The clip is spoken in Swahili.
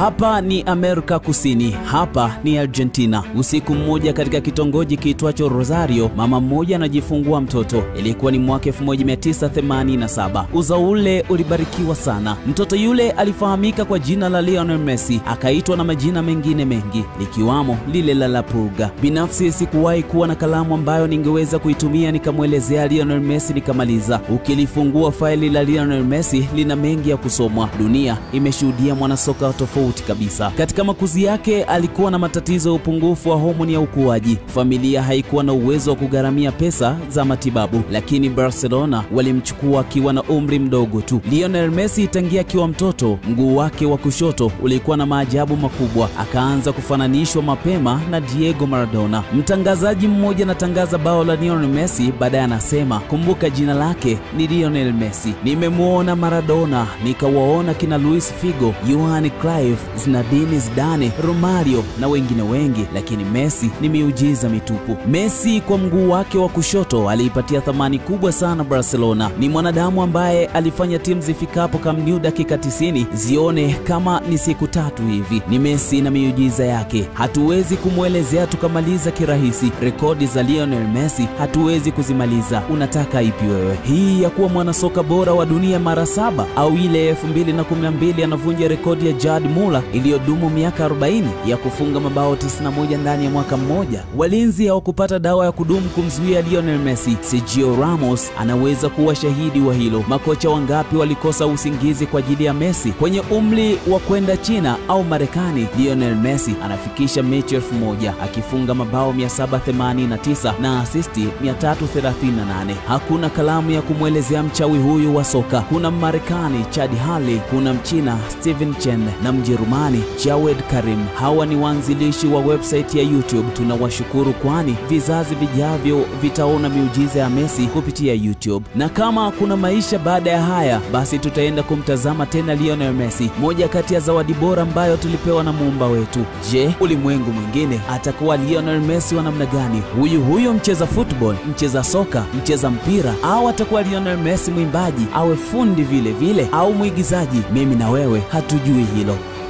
Hapa ni Amerika Kusini, hapa ni Argentina. Usiku mmoja katika kitongoji kiitwacho Rosario, mama mmoja anajifungua mtoto. Ilikuwa ni mwaka 1987. Uzao ule ulibarikiwa sana. Mtoto yule alifahamika kwa jina la Lionel Messi, akaitwa na majina mengine mengi likiwamo lile la La Pulga. Binafsi sikuwahi kuwa na kalamu ambayo ningeweza kuitumia nikamwelezea Lionel Messi nikamaliza. Ukilifungua faili la Lionel Messi lina mengi ya kusomwa. Dunia imeshuhudia mwanasoka tofauti kabisa. Katika makuzi yake alikuwa na matatizo ya upungufu wa homoni ya ukuaji. Familia haikuwa na uwezo wa kugharamia pesa za matibabu, lakini Barcelona walimchukua akiwa na umri mdogo tu. Lionel Messi tangia akiwa mtoto, mguu wake wa kushoto ulikuwa na maajabu makubwa, akaanza kufananishwa mapema na Diego Maradona. Mtangazaji mmoja anatangaza bao la Lionel Messi, baadaye anasema kumbuka, jina lake ni Lionel Messi. Nimemwona Maradona, nikawaona kina Luis Figo, Johan Cruyff, Zinedine Zidane, Romario na wengine wengi, lakini Messi ni miujiza mitupu. Messi kwa mguu wake wa kushoto aliipatia thamani kubwa sana Barcelona. Ni mwanadamu ambaye alifanya timu zifikapo Camp Nou dakika 90 zione kama ni siku tatu hivi. Ni Messi na miujiza yake, hatuwezi kumwelezea tukamaliza kirahisi. Rekodi za Lionel Messi hatuwezi kuzimaliza. Unataka ipi wewe? Hii ya kuwa mwanasoka bora wa dunia mara saba au ile 2012 anavunja rekodi ya Gerd Muller iliyodumu miaka 40 ya kufunga mabao 91 ndani ya mwaka mmoja. Walinzi hawakupata dawa ya kudumu kumzuia Lionel Messi. Sergio Ramos anaweza kuwa shahidi wa hilo. Makocha wangapi walikosa usingizi kwa ajili ya Messi? Kwenye umri wa kwenda China au Marekani, Lionel Messi anafikisha mechi elfu moja akifunga mabao 789 na asisti 338. Hakuna kalamu ya kumwelezea mchawi huyu wa soka. Kuna Mmarekani Chad Hurley, kuna Mchina Steven Chen na Mjerumani Jawed Karim. Hawa ni waanzilishi wa website ya YouTube. Tunawashukuru kwani vizazi vijavyo vitaona miujiza ya Messi kupitia YouTube. Na kama kuna maisha baada ya haya, basi tutaenda kumtazama tena Lionel Messi, moja kati ya zawadi bora ambayo tulipewa na muumba wetu. Je, ulimwengu mwingine atakuwa Lionel Messi wa namna gani? Huyu huyu mcheza football, mcheza soka, mcheza mpira, au atakuwa Lionel Messi mwimbaji, awe fundi vile vile, au mwigizaji? Mimi na wewe hatujui hilo.